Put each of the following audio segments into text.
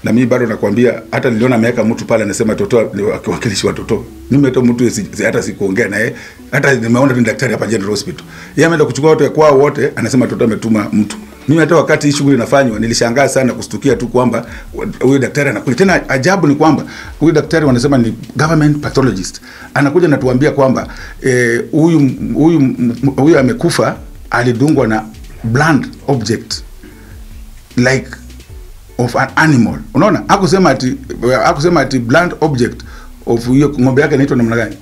na mimi bado nakwambia, hata niliona ameweka mtu pale anasema Toto ni wakilishi wa Toto. Mimi hata mtu si, si, hata sikuongea naye, hata nimeona ni daktari hapa General Hospital. Yeye ameenda kuchukua watu kwao wote, anasema Toto ametuma mtu. Mimi hata wakati hii shughuli inafanywa nilishangaa sana kustukia tu kwamba huyu daktari anakuja. Tena ajabu ni kwamba huyu daktari wanasema ni government pathologist. Anakuja na tuambia kwamba eh, huyu huyu huyu amekufa alidungwa na blunt object like of an animal. Unaona? Hakusema ati hakusema ati blunt object of hiyo ng'ombe yake inaitwa namna gani?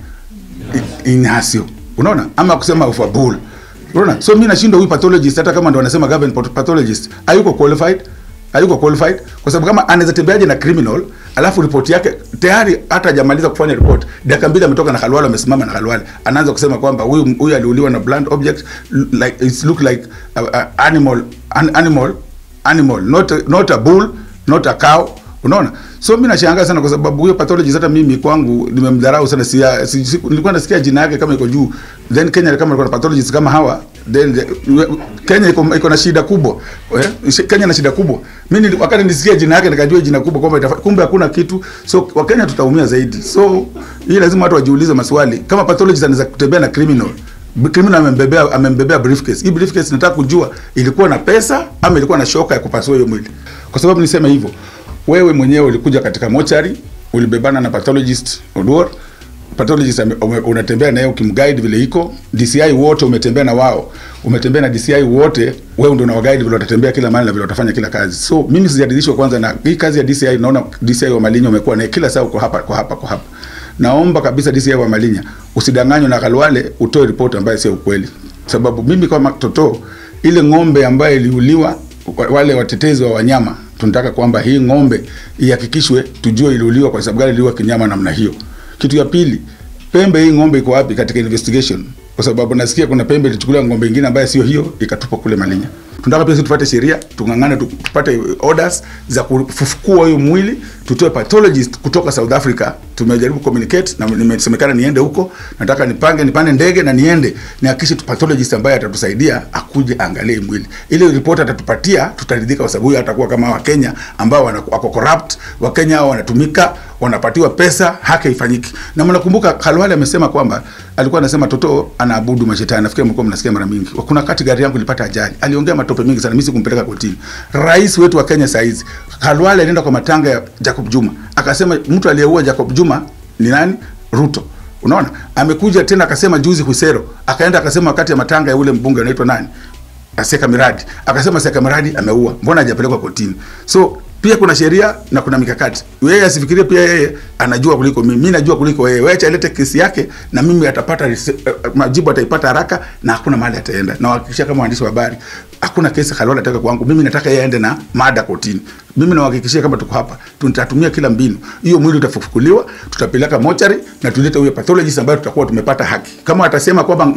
Inyasio. Unaona? Ama kusema of a bull. Unaona? So mimi nashindwa huyu pathologist hata kama ndo wanasema government pathologist, hayuko qualified, hayuko qualified kwa sababu kama anaweza tembeaje na criminal alafu ripoti yake tayari hata hajamaliza kufanya report, dakika mbili ametoka na Khalwale, amesimama na Khalwale, anaanza kusema kwamba huyu huyu aliuliwa na blunt object like it look like a, a animal an animal animal not a, not a bull not a cow unaona so mimi nashangaa sana kwa sababu huyo pathologist hata mimi kwangu nimemdharau sana si, si, si, nilikuwa nasikia jina yake kama iko juu then Kenya kama ilikuwa na pathologist kama hawa then the, Kenya iko iko na shida kubwa eh? Kenya na shida kubwa mimi wakati nisikia jina yake nikajua jina kubwa kwamba kumbe hakuna kitu so wakenya tutaumia zaidi so hii lazima watu wajiulize maswali kama pathologist anaweza kutembea na criminal criminal amembebea amembebea briefcase. Hii briefcase nataka kujua ilikuwa na pesa ama ilikuwa na shoka ya kupasua hiyo mwili. Kwa sababu niseme hivyo, wewe mwenyewe ulikuja katika mochari, ulibebana na pathologist Oduor, pathologist unatembea naye ukimguide vile iko, DCI wote umetembea na wao, umetembea na DCI wote, wewe ndio unawaguide vile watatembea kila mahali na vile watafanya kila kazi. So mimi sijadilishwa kwanza na hii kazi ya DCI, naona DCI wa Malinyi umekuwa naye kila saa uko hapa kwa hapa kwa hapa naomba kabisa DCI wa Malinya usidanganywe na Khalwale, utoe ripoti ambayo sio ukweli, sababu mimi kama Toto, ile ng'ombe ambayo iliuliwa, wale watetezi wa wanyama tunataka kwamba hii ng'ombe ihakikishwe, tujue iliuliwa kwa sababu gani iliuliwa kinyama namna hiyo. Kitu ya pili, pembe hii ng'ombe iko wapi katika investigation? Kwa sababu nasikia kuna pembe ilichukuliwa ng'ombe ingine ambayo sio hiyo ikatupwa kule Malinya. Tunataka pia sisi tupate sheria, tung'ang'ane tupate orders za kufufukua hiyo mwili, tutoe pathologist kutoka South Africa. Tumejaribu communicate na nimesemekana niende huko, nataka nipange nipande ndege na niende nihakikishe pathologist ambaye atatusaidia akuje angalie mwili. Ile report atatupatia tutaridhika, kwa sababu huyo atakuwa kama Wakenya ambao wako corrupt, Wakenya hao wanatumika, wanapatiwa pesa, haki haifanyiki. Na mnakumbuka Khalwale amesema kwamba alikuwa anasema Toto anaabudu mashetani. Nafikiri mlikuwa mnasikia mara mingi. Kuna wakati gari yangu ilipata ajali, aliongea matope mengi sana, mimi sikumpeleka kotini. Rais wetu wa Kenya saa hizi Khalwale alienda kwa matanga ya Jacob Juma akasema mtu aliyeua Jacob Juma ni nani? Ruto. Unaona, amekuja tena akasema juzi Husero, akaenda akasema wakati ya matanga ya ule mbunge anaitwa nani, Seka Miradi, akasema Seka Miradi ameua, mbona hajapelekwa kotini? So pia kuna sheria na kuna mikakati. Yeye asifikirie pia yeye anajua kuliko mimi, mimi najua kuliko yeye. Wewe acha alete kesi yake, na mimi atapata uh, majibu ataipata haraka, na hakuna mahali ataenda. Na wahakikisha kama waandishi wa habari, hakuna kesi Khalwale ataka kwangu. Mimi nataka yeye aende na mada kotini. Mimi nawahakikishia kama tuko hapa, tutatumia kila mbinu. Hiyo mwili utafufukuliwa, tutapeleka mochari na tulete huyo pathologist ambaye tutakuwa tumepata haki. Kama atasema kwamba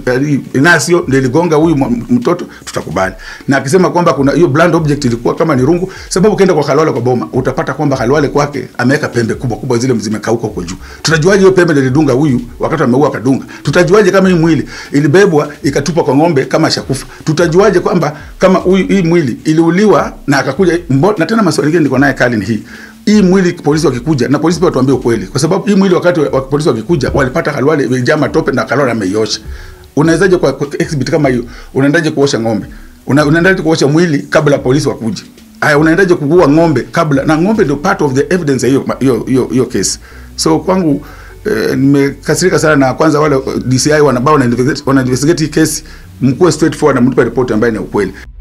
Inasio ndio iligonga huyu mtoto, tutakubali. Na akisema kwamba kuna hiyo blunt object ilikuwa kama ni rungu, sababu ukienda kwa Khalwale kwa boma, utapata kwamba Khalwale kwake ameweka pembe kubwa kubwa zile zimekauka huko juu. Tutajuaje hiyo pembe ndio ilidunga huyu wakati ameua akadunga? Tutajuaje kama hii mwili ilibebwa ikatupwa kwa ng'ombe kama shakufa? Tutajuaje kwamba kama huyu hii mwili iliuliwa na akakuja mbo, na tena maswali mengine niko naye kali ni hii hii mwili polisi wakikuja na polisi pia watuambie ukweli, kwa sababu hii mwili wakati wa polisi wakikuja walipata Khalwale imejaa matope na Khalwale ameiosha. Unawezaje kwa, kwa exhibit kama hiyo, unaendaje kuosha ng'ombe? Una, unaendaje kuosha mwili kabla polisi wakuje? Haya, unaendaje kuua ng'ombe kabla? Na ng'ombe ndio part of the evidence hiyo hiyo hiyo hiyo case. So kwangu eh, nimekasirika sana na kwanza wale DCI wanabao wana investigate wana investigate hii case, mkuwe straightforward na mtupe report ambayo ni ukweli.